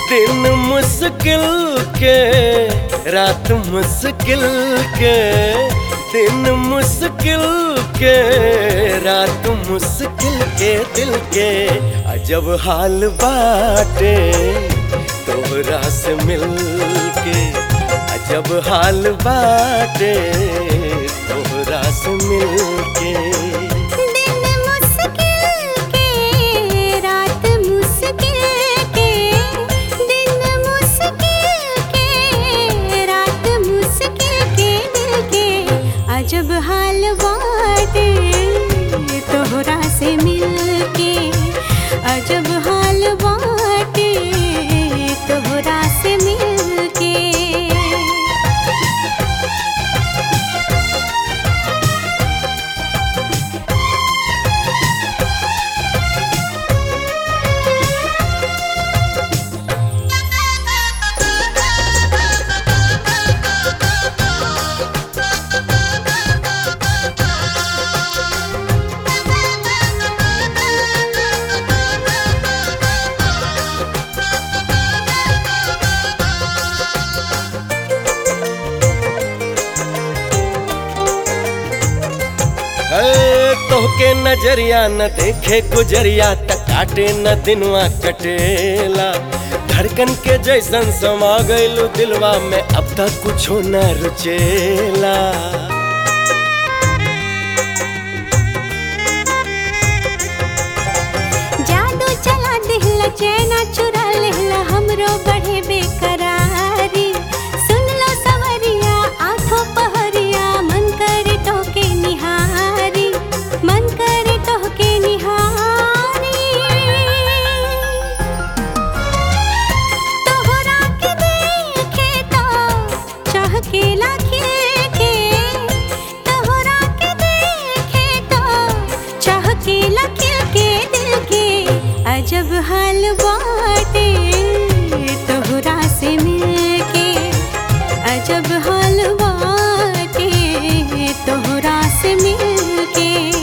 दिन मुश्किल के रात मुश्किल के दिन मुश्किल के रात मुश्किल के दिल के अजब हाल बाटे तोहरा से मिल के अजब हाल बाटे तोहरा से मिल के दिन मुश्किल के रात मुश्किल के दिन मुश्किल के रात मुश्किल के दिल के अजब हाल बाटे तोहरा से मिल के अजब हाल बाटे तोहरा से मिल के है, तोहके नजरिया न देखे गुजरिया त काटे न दिनवा कटेला धड़कन के जैसन समा गइलू दिलवा में अब तक कुछो न रुचेला जादू चला दिहला चैना चुरा लेहला हमरो बढ़े बेकरारी सुन लो सवरिया आंखों पहरिया मन करे टोके निहारी मन करे टोके निहारी तोहरा के देखे तो चाह के लाखे के तोहरा के देखे तो चाह के लाखे के दिल के अजब हाल बाटे तोहरा से मिलके अजब हाल बाटे तोहरा से मिलके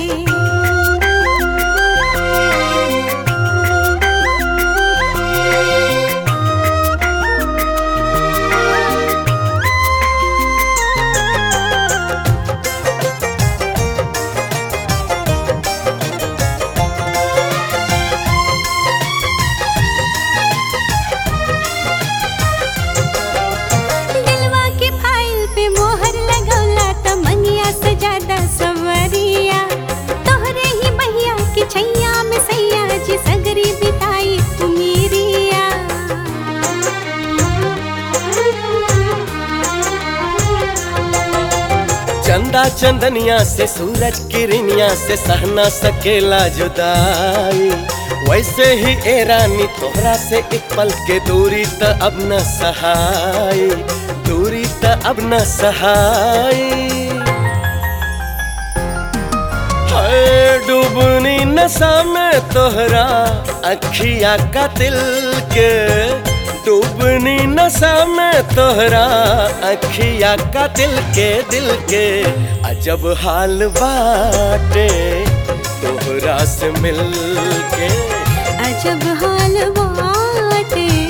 दिलवा के फाइल पे मोहर लगौला त मंगिया से ज्यादा सवरिया तोहरे ही बहिया के छैया में सैया जी सगरी बिताई उमीरिया चंदा चंदनिया से सूरज किरनिया से सहना सकेला जुदाई वैसे ही ए रानी तोहरा से एक पल के दूरी त अब न सहाई दूरी त अब न सहाई हाय डूबनी नशा में तोहरा अखिया का दिल के डूबनी नशा में तोहरा अखिया का दिल के दिल के अजब हाल बाटे तोहरा से मिल के अजब हाल बाटे